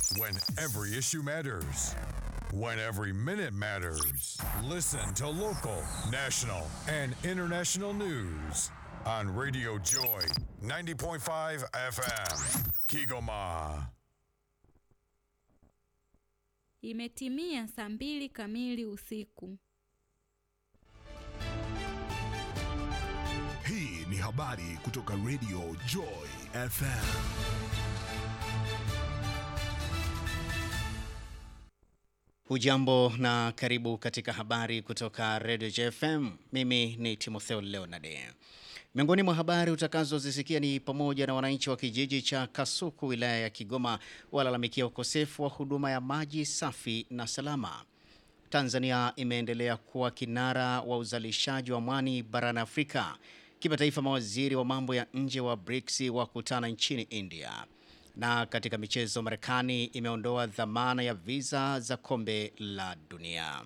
When every issue matters. When every minute matters. Listen to local, national, and international news on Radio Joy 90.5 FM. Kigoma. Imetimia saa mbili kamili usiku. Hii ni habari kutoka Radio Joy FM. Hujambo na karibu katika habari kutoka Radio JFM. Mimi ni Timotheo Leonard. Miongoni mwa habari utakazozisikia ni pamoja na wananchi wa kijiji cha Kasuku wilaya ya Kigoma walalamikia ukosefu wa huduma ya maji safi na salama. Tanzania imeendelea kuwa kinara wa uzalishaji wa mwani barani Afrika. Kimataifa, mawaziri wa mambo ya nje wa BRICS wakutana nchini India. Na katika michezo, Marekani imeondoa dhamana ya visa za kombe la dunia.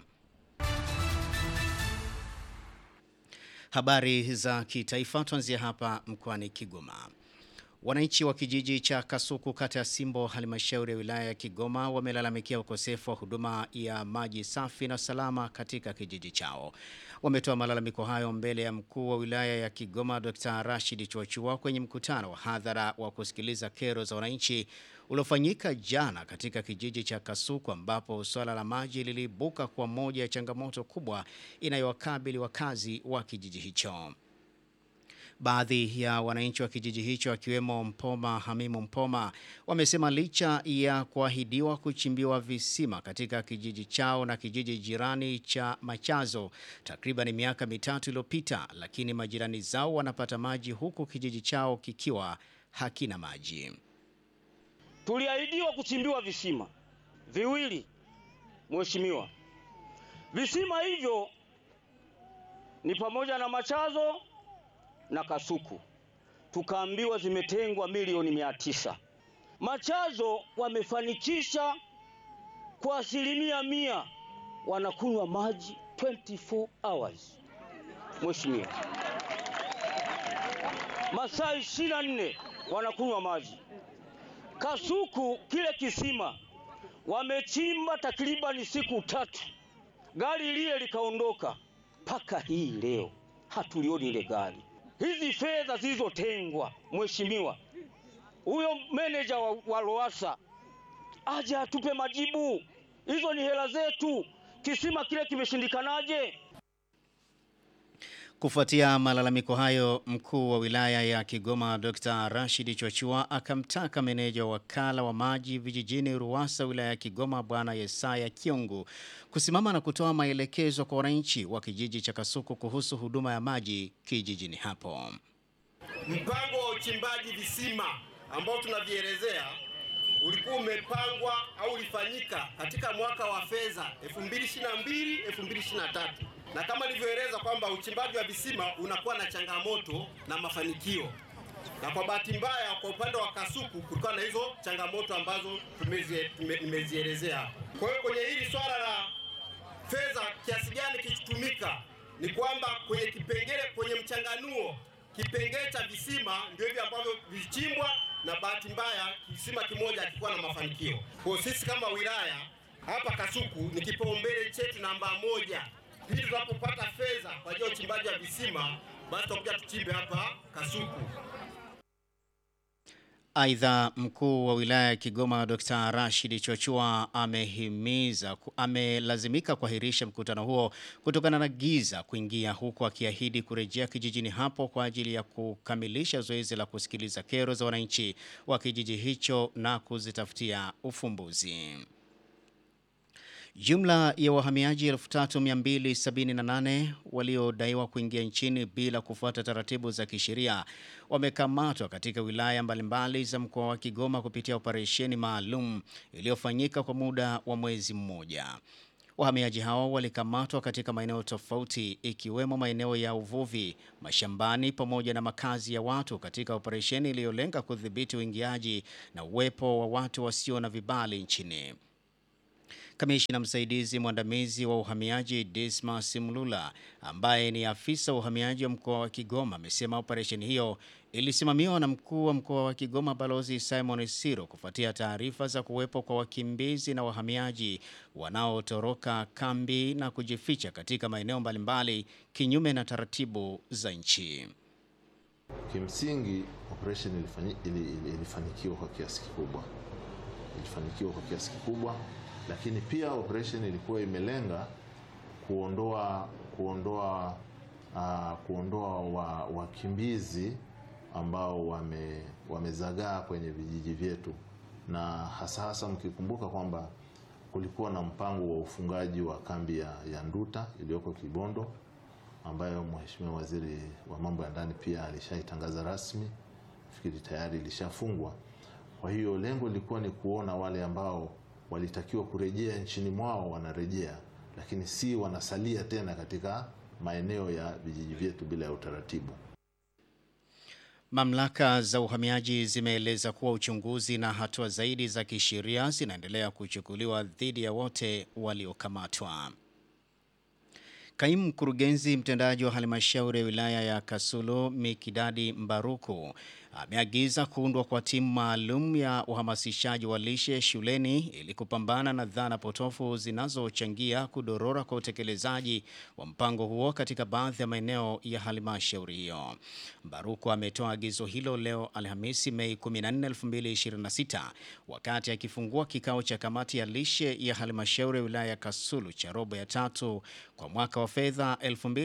Habari za kitaifa, tuanzia hapa mkoani Kigoma. Wananchi wa kijiji cha Kasuku kata ya Simbo halmashauri ya wilaya ya Kigoma wamelalamikia ukosefu wa huduma ya maji safi na salama katika kijiji chao. Wametoa malalamiko hayo mbele ya mkuu wa wilaya ya Kigoma Dr. Rashid Chuachua kwenye mkutano wa hadhara wa kusikiliza kero za wananchi uliofanyika jana katika kijiji cha Kasuku ambapo swala la maji liliibuka kwa moja ya changamoto kubwa inayowakabili wakazi wa kijiji hicho. Baadhi ya wananchi wa kijiji hicho akiwemo Mpoma Hamimu Mpoma wamesema licha ya kuahidiwa kuchimbiwa visima katika kijiji chao na kijiji jirani cha Machazo takriban miaka mitatu iliyopita, lakini majirani zao wanapata maji huku kijiji chao kikiwa hakina maji. Tuliahidiwa kuchimbiwa visima viwili, mheshimiwa. Visima hivyo ni pamoja na Machazo na Kasuku, tukaambiwa zimetengwa milioni mia tisa. Machazo wamefanikisha kwa asilimia mia, wanakunywa maji 24 hours mheshimiwa, masaa 24 wanakunywa maji. Kasuku kile kisima wamechimba takribani siku tatu, gari lile likaondoka, mpaka hii leo hatulioni ile gari. Hizi fedha zilizotengwa, mheshimiwa, huyo meneja wa, wa Loasa aje atupe majibu. Hizo ni hela zetu, kisima kile kimeshindikanaje? Kufuatia malalamiko hayo, mkuu wa wilaya ya Kigoma Dr. Rashid Chochua akamtaka meneja wa wakala wa maji vijijini Ruwasa wilaya ya Kigoma Bwana Yesaya Kiongu kusimama na kutoa maelekezo kwa wananchi wa kijiji cha Kasuku kuhusu huduma ya maji kijijini hapo. Mpango wa uchimbaji visima ambao tunavielezea ulikuwa umepangwa au ulifanyika katika mwaka wa fedha 2022 2023 na kama nilivyoeleza kwamba uchimbaji wa visima unakuwa na changamoto na mafanikio, na kwa bahati mbaya kwa upande wa Kasuku kulikuwa na hizo changamoto ambazo nimezielezea hapa. Kwa hiyo kwenye hili swala la fedha kiasi gani kikitumika, ni kwamba kwenye kipengele, kwenye mchanganuo kipengele cha visima ndio hivi ambavyo vilichimbwa, na bahati mbaya kisima kimoja hakikuwa na mafanikio. Kwa sisi kama wilaya hapa Kasuku ni kipaumbele chetu namba moja pindi tunapopata fedha kwa ajili ya uchimbaji wa visima, basi tutakuja tuchimbe hapa Kasuku. Aidha, mkuu wa wilaya ya Kigoma Dr. Rashid Chochua amehimiza amelazimika kuahirisha mkutano huo kutokana na giza kuingia, huku akiahidi kurejea kijijini hapo kwa ajili ya kukamilisha zoezi la kusikiliza kero za wananchi wa kijiji hicho na kuzitafutia ufumbuzi. Jumla ya wahamiaji 3278 waliodaiwa kuingia nchini bila kufuata taratibu za kisheria wamekamatwa katika wilaya mbalimbali za mkoa wa Kigoma kupitia operesheni maalum iliyofanyika kwa muda wa mwezi mmoja. Wahamiaji hao walikamatwa katika maeneo tofauti ikiwemo maeneo ya uvuvi, mashambani pamoja na makazi ya watu katika operesheni iliyolenga kudhibiti uingiaji na uwepo wa watu wasio na vibali nchini. Kamishina msaidizi mwandamizi wa uhamiaji Dismas Mlula, ambaye ni afisa wa uhamiaji wa mkoa wa Kigoma, amesema operesheni hiyo ilisimamiwa na mkuu wa mkoa wa Kigoma Balozi Simon Siro kufuatia taarifa za kuwepo kwa wakimbizi na wahamiaji wanaotoroka kambi na kujificha katika maeneo mbalimbali kinyume na taratibu za nchi. Kimsingi operation ilifanyi, ili, ili, ilifanikiwa kwa kiasi kikubwa, ilifanikiwa kwa kiasi kikubwa, lakini pia operation ilikuwa imelenga kuondoa kuondoa uh, kuondoa wa- wakimbizi ambao wame, wamezagaa kwenye vijiji vyetu, na hasa hasa mkikumbuka kwamba kulikuwa na mpango wa ufungaji wa kambi ya, ya Nduta iliyoko Kibondo ambayo Mheshimiwa Waziri wa Mambo ya Ndani pia alishaitangaza rasmi, fikiri tayari ilishafungwa. Kwa hiyo lengo lilikuwa ni kuona wale ambao walitakiwa kurejea nchini mwao wanarejea, lakini si wanasalia tena katika maeneo ya vijiji vyetu bila ya utaratibu. Mamlaka za uhamiaji zimeeleza kuwa uchunguzi na hatua zaidi za kisheria zinaendelea kuchukuliwa dhidi ya wote waliokamatwa. Kaimu mkurugenzi mtendaji wa halmashauri ya wilaya ya Kasulu Mikidadi Mbaruku ameagiza kuundwa kwa timu maalum ya uhamasishaji wa lishe shuleni ili kupambana na dhana potofu zinazochangia kudorora kwa utekelezaji wa mpango huo katika baadhi ya maeneo ya halmashauri hiyo. Mbaruku ametoa agizo hilo leo Alhamisi Mei 14, 2026 wakati akifungua kikao cha kamati ya lishe ya halmashauri ya wilaya ya Kasulu cha robo ya tatu kwa mwaka wa fedha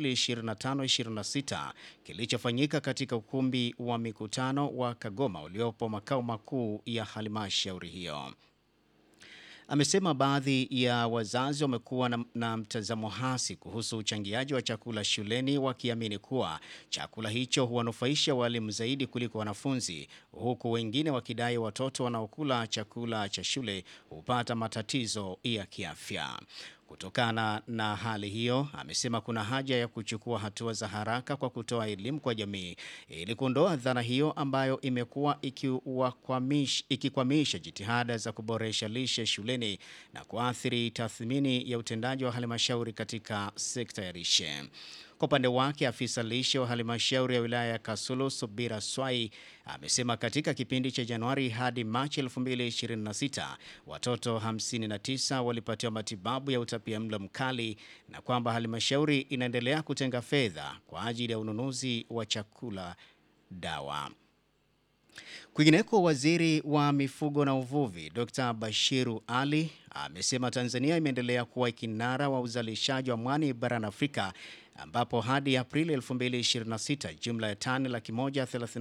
2025-26 kilichofanyika katika ukumbi wa mikutano wa Kagoma uliopo makao makuu ya halmashauri hiyo. Amesema baadhi ya wazazi wamekuwa na, na mtazamo hasi kuhusu uchangiaji wa chakula shuleni wakiamini kuwa chakula hicho huwanufaisha walimu zaidi kuliko wanafunzi, huku wengine wakidai watoto wanaokula chakula cha shule hupata matatizo ya kiafya. Kutokana na hali hiyo, amesema kuna haja ya kuchukua hatua za haraka kwa kutoa elimu kwa jamii ili kuondoa dhana hiyo ambayo imekuwa ikiwakwamish- ikikwamisha jitihada za kuboresha lishe shuleni na kuathiri tathmini ya utendaji wa halmashauri katika sekta ya lishe. Kwa upande wake afisa lishe wa halmashauri ya wilaya ya Kasulu Subira Swai amesema katika kipindi cha Januari hadi Machi 2026 watoto 59 walipatiwa matibabu ya utapiamlo mkali na kwamba halmashauri inaendelea kutenga fedha kwa ajili ya ununuzi wa chakula, dawa. Kwingineko, waziri wa mifugo na uvuvi Dr. Bashiru Ali amesema Tanzania imeendelea kuwa kinara wa uzalishaji wa mwani barani Afrika ambapo hadi Aprili 2026 jumla ya tani laki moja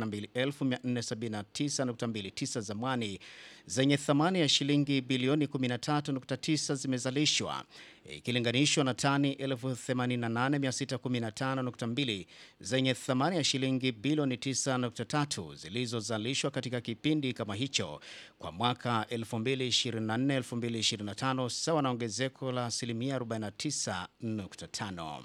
32,479.29 za mwani zenye thamani ya shilingi bilioni 13.9 zimezalishwa ikilinganishwa na tani 88,615.2 zenye thamani ya shilingi bilioni 9.3 zilizozalishwa katika kipindi kama hicho kwa mwaka 2024-2025 sawa na ongezeko la asilimia 49.5.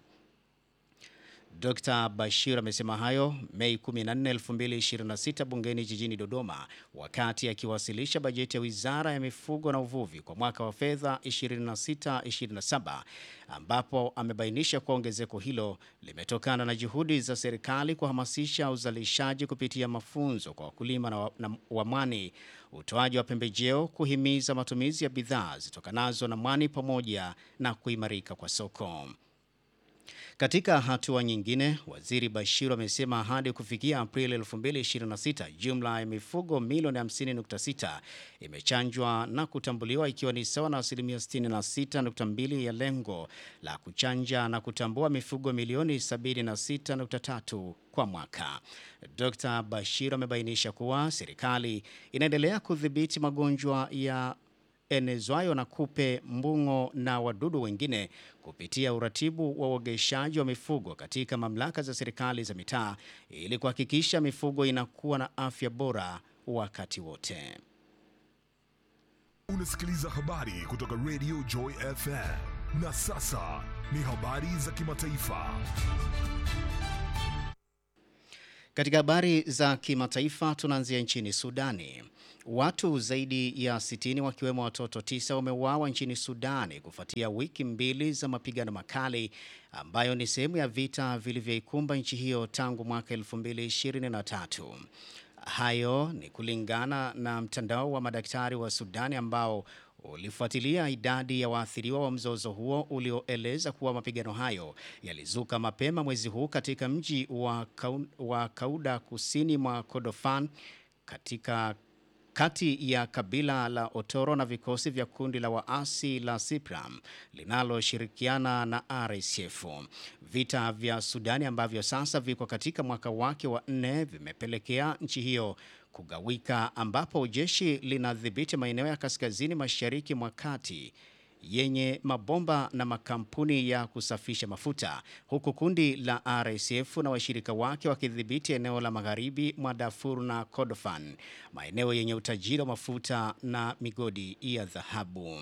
Dr. Bashir amesema hayo Mei 14, 2026 bungeni jijini Dodoma wakati akiwasilisha bajeti ya Wizara ya Mifugo na Uvuvi kwa mwaka wa fedha 26-27 ambapo amebainisha kuwa ongezeko hilo limetokana na juhudi za serikali kuhamasisha uzalishaji kupitia mafunzo kwa wakulima na wa- na wa mwani, utoaji wa pembejeo, kuhimiza matumizi ya bidhaa zitokanazo na mwani pamoja na kuimarika kwa soko. Katika hatua nyingine, waziri Bashiru amesema hadi kufikia Aprili 2026 jumla ya mifugo milioni 50.6 imechanjwa na kutambuliwa ikiwa ni sawa na asilimia 66.2 ya lengo la kuchanja na kutambua mifugo milioni 76.3 kwa mwaka. Dr. Bashiru amebainisha kuwa serikali inaendelea kudhibiti magonjwa ya enezwayo na kupe, mbung'o na wadudu wengine kupitia uratibu wa uogeshaji wa mifugo katika mamlaka za serikali za mitaa ili kuhakikisha mifugo inakuwa na afya bora wakati wote. Unasikiliza habari kutoka Radio Joy FM. Na sasa ni habari za kimataifa. Katika habari za kimataifa tunaanzia nchini Sudani. Watu zaidi ya 60 wakiwemo watoto tisa wameuawa nchini Sudani kufuatia wiki mbili za mapigano makali ambayo ni sehemu ya vita vilivyoikumba nchi hiyo tangu mwaka 2023. Hayo ni kulingana na mtandao wa madaktari wa Sudani ambao ulifuatilia idadi ya waathiriwa wa mzozo huo ulioeleza kuwa mapigano hayo yalizuka mapema mwezi huu katika mji wa, Kau, wa Kauda kusini mwa Kordofan katika kati ya kabila la Otoro na vikosi vya kundi la waasi la Sipram linaloshirikiana na RSF. Vita vya Sudani ambavyo sasa viko katika mwaka wake wa nne vimepelekea nchi hiyo kugawika, ambapo jeshi linadhibiti maeneo ya kaskazini mashariki mwa kati yenye mabomba na makampuni ya kusafisha mafuta huku kundi la RSF na washirika wake wakidhibiti eneo la magharibi mwa Darfur na Kordofan, maeneo yenye utajiri wa mafuta na migodi ya dhahabu.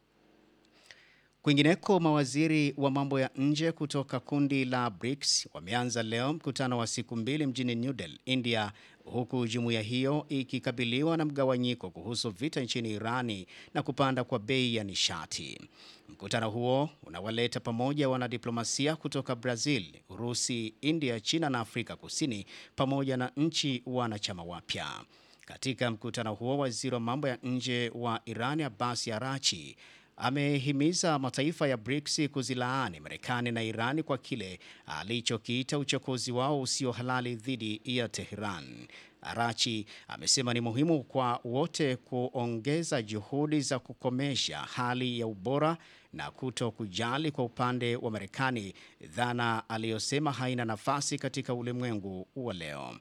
Kwingineko, mawaziri wa mambo ya nje kutoka kundi la BRICS wameanza leo mkutano wa siku mbili mjini New Delhi, India, huku jumuiya hiyo ikikabiliwa na mgawanyiko kuhusu vita nchini Irani na kupanda kwa bei ya nishati. Mkutano huo unawaleta pamoja wanadiplomasia kutoka Brazil, Urusi, India, China na Afrika Kusini pamoja na nchi wanachama wapya. Katika mkutano huo, waziri wa mambo ya nje wa Irani Abbas Arachi amehimiza mataifa ya BRICS kuzilaani Marekani na Irani kwa kile alichokiita uchokozi wao usio halali dhidi ya Tehran. Arachi amesema ni muhimu kwa wote kuongeza juhudi za kukomesha hali ya ubora na kuto kujali kwa upande wa Marekani, dhana aliyosema haina nafasi katika ulimwengu wa leo.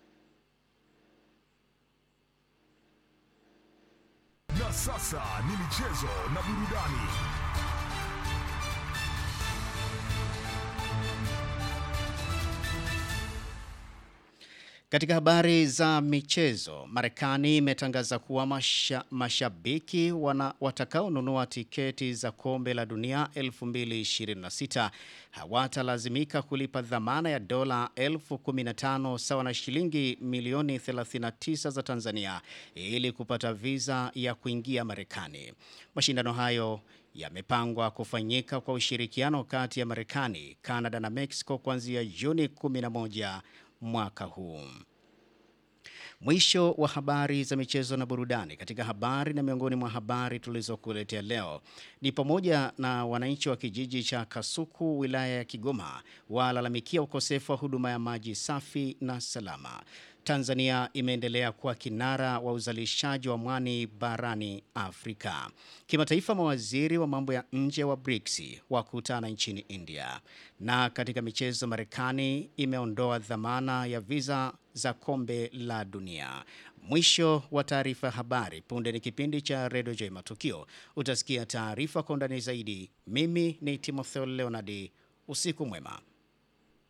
Na sasa ni michezo na burudani. Katika habari za michezo, Marekani imetangaza kuwa masha, mashabiki wana, watakaonunua tiketi za kombe la dunia 2026 hawatalazimika kulipa dhamana ya dola elfu 15 sawa na shilingi milioni 39 za Tanzania ili kupata viza ya kuingia Marekani. Mashindano hayo yamepangwa kufanyika kwa ushirikiano kati ya Marekani, Kanada na Mexico kuanzia Juni 11 mwaka huu. Mwisho wa habari za michezo na burudani. Katika habari na miongoni mwa habari tulizokuletea leo ni pamoja na wananchi wa kijiji cha Kasuku wilaya ya Kigoma walalamikia ukosefu wa huduma ya maji safi na salama. Tanzania imeendelea kuwa kinara wa uzalishaji wa mwani barani Afrika. Kimataifa, mawaziri wa mambo ya nje wa BRICS wakutana nchini India. Na katika michezo, Marekani imeondoa dhamana ya viza za kombe la dunia. Mwisho wa taarifa ya habari. Punde ni kipindi cha Redio J Matukio. Utasikia taarifa kwa undani zaidi. Mimi ni Timotheo Leonardi. Usiku mwema.